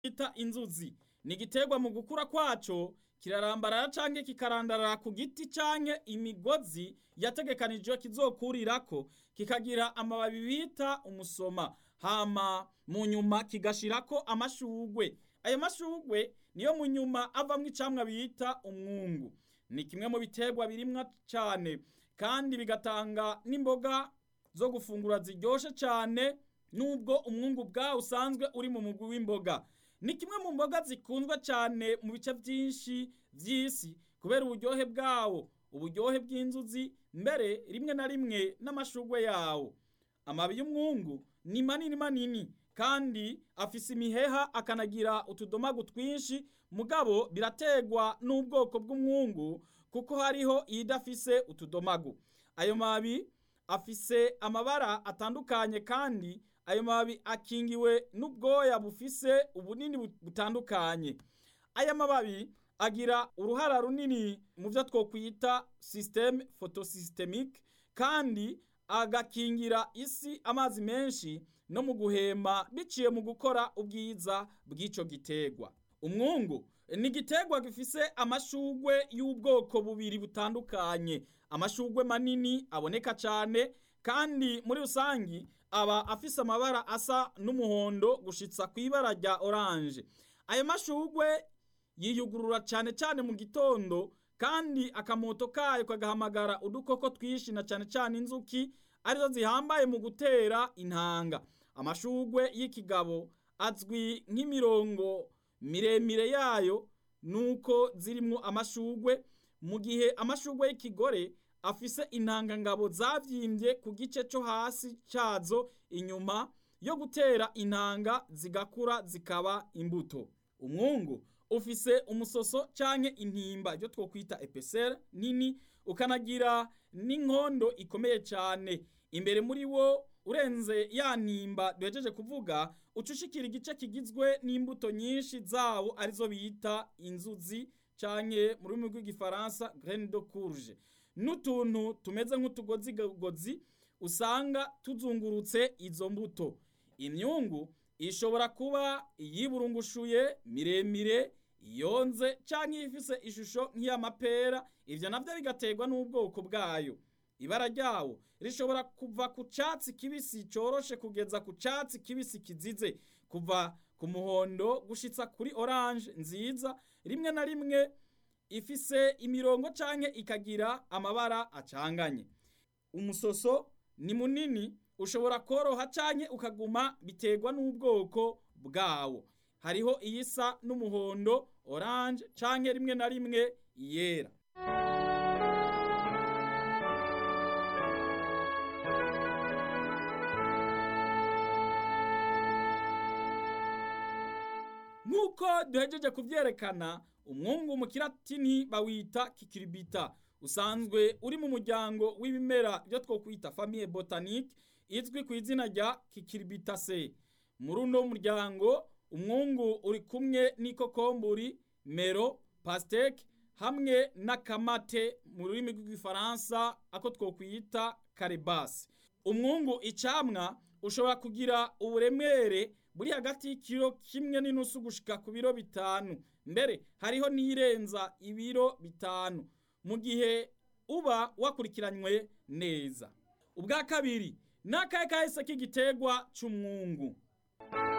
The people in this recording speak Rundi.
bita inzuzi ni igiterwa mu gukura kwaco kirarambarara canke kikarandarara ku giti canke imigozi yategekanijwe kizokurirako kikagira amababi bita umusoma hama mu nyuma kigashirako amashugwe ayo mashugwe niyo mu nyuma avamwo icamwa bita umwungu ni kimwe mu biterwa birimwa cane kandi bigatanga n'imboga zo gufungura ziryoshe cane nubwo umwungu bwawo usanzwe uri mu mugwi w'imboga ni kimwe mu mboga zikunzwe cyane mu bice byinshi by'isi kubera uburyohe bwawo uburyohe bw'inzuzi mbere rimwe na rimwe n'amashugwe yawo amababi y'umwungu ni manini manini kandi afise imiheha akanagira utudomagu twinshi mugabo birategwa n'ubwoko bw'umwungu kuko hariho iyidafise utudomagu ayo mababi afise amabara atandukanye kandi ayo mababi akingiwe n'ubwoya bufise ubunini butandukanye aya mababi agira uruhara runini mu byo twokwita systeme photosystemique kandi agakingira isi amazi menshi no mu guhema biciye mu gukora ubwiza bw'ico gitegwa umwungu ni igiterwa gifise amashugwe y'ubwoko bubiri butandukanye amashugwe manini aboneka cyane kandi muri rusangi aba afise amabara asa n'umuhondo gushitsa ku ibara rya oranje ayo mashugwe yiyugurura cyane cyane mu gitondo kandi akamoto kayo kagahamagara udukoko twinshi na cyane cyane inzuki arizo zihambaye mu gutera intanga amashugwe y'ikigabo azwi nk'imirongo miremire yayo nuko zirimwo amashugwe mu gihe amashugwe y'ikigore afise intangangabo zavyimbye ku gice cyo hasi cyazo inyuma yo gutera intanga zigakura zikaba imbuto umwungu ufise umusoso canke intimba ryo twokwita epesere nini ukanagira n'inkondo ikomeye cyane imbere muri wo urenze ya ntimba duhejeje kuvuga ucushikira igice kigizwe n'imbuto nyinshi zawo arizo bita inzuzi canke mu rurimi rw'igifaransa graine de courge n'utuntu tumeze nk'utugozigozi usanga tuzungurutse izo mbuto imyungu ishobora kuba iyiburungushuye miremire yonze canke ifise ishusho nk'iy'amapera ivyo navyo bigaterwa n'ubwoko bwayo ibara ryawo rishobora kuva ku catsi kibisi coroshe kugeza ku catsi kibisi kizize kuva ku muhondo gushitsa kuri orange nziza rimwe na rimwe ifise imirongo canke ikagira amabara acanganye umusoso ni munini ushobora koroha canke ukaguma biterwa n'ubwoko bwawo hariho iyisa n'umuhondo orange canke rimwe na rimwe yera nk'uko duhejeje kuvyerekana umwungu mu kiratini bawita kikiribita usanzwe uri mu muryango w'ibimera byo twokwita famille botanique izwi ku izina rya kikiribitase muri uno muryango umwungu uri kumwe n'ikokomburi mero pasteke hamwe n'akamate mu rurimi rw'igifaransa ako twokwita karibasi umwungu icamwa ushobora kugira uburemere buri hagati y'ikiro kimwe n'inusu gushika ku biro bitanu mbere hariho n'irenza ibiro bitanu mu gihe uba wakurikiranywe neza ubwa kabiri n'akahe kahise k'igiterwa c'umwungu